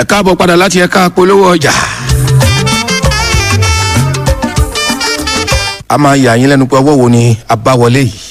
káàbọ̀ padà láti ẹ̀ka polówó ọjà. a máa yà yín lẹ́nu pé ọwọ́ wo ni a bá wọlé yìí.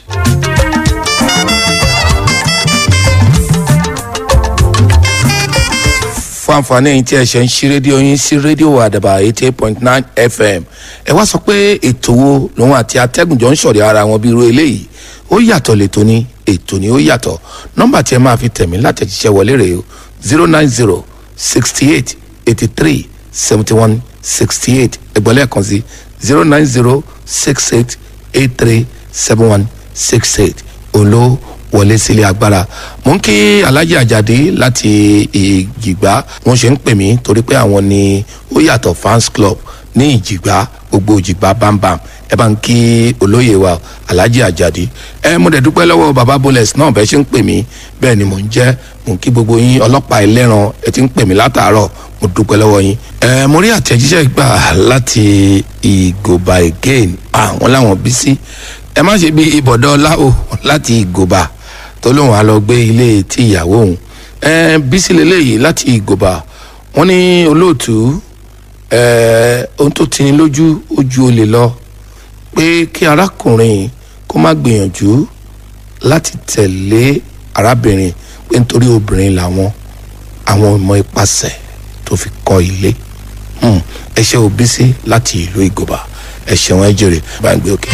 fún àǹfààní ẹ̀yin tí ẹ ṣe ń ṣí rédíò yín sí rédíò àdàbà eighty eight point nine fm ẹ wá sọ pé ètò wo lòun àti atẹ́gùnjọ́ ń ṣọ̀rẹ́ ara wọn bí irú eléyìí ó yàtọ̀ lẹ́tọ̀ ni ètò ni ó yàtọ̀ nọ́mbà tí ẹ máa fi tẹ̀mí látẹ̀jíṣẹ́ wọlé rèé o zero nine zero sixty eight eighty three seventy one sixty eight ẹgbọ́n lẹ́ẹ̀kan sí zero nine zero six eight eight three seven one six eight òun ló wọlé sílé agbára mo ń kí alhaji ajadi láti ìjìgbá wọn ṣe ń pè mí torí pé àwọn ni ó yàtọ̀ fans club ní ìjìgbá gbogbo ìjìgbá bámbam ẹ bá ń kí olóyè wa alhaji ajadi ẹ mo dẹ̀ dúpẹ́ lọ́wọ́ baba boles náà bẹ́ẹ̀ ṣe ń pè mí bẹ́ẹ̀ ni mò ń jẹ́ mo ń kí gbogbo yín ọlọ́pàá ẹlẹ́ran ẹ ti ń pè mí látàárọ̀ mo dúpẹ́ lọ́wọ́ yín ẹ mo rí àtẹ̀jíṣẹ́ gbà láti ìgòba again àwọn làwọn bí sí ẹ má ṣe bí ibọ̀dọ̀ ọláwò láti ìgòba tó lóun á lọ gbé ilé tí ìyàwó òun ẹ bísí lélẹyìí láti ìgòba wọn ní olóòtú ẹ ohun tó tini lójú ojú olè lọ pé kí arákùnrin kó má gbìyànjú láti tẹ̀lé arábìnrin pé nítorí obìnrin làwọn àwọn ọmọ ipasẹ̀ tó fi kọ́ ilé ẹ ṣe òbí sí láti ìlú ìgòba ẹ ṣeun ẹ jèrè bá ń gbé òkè.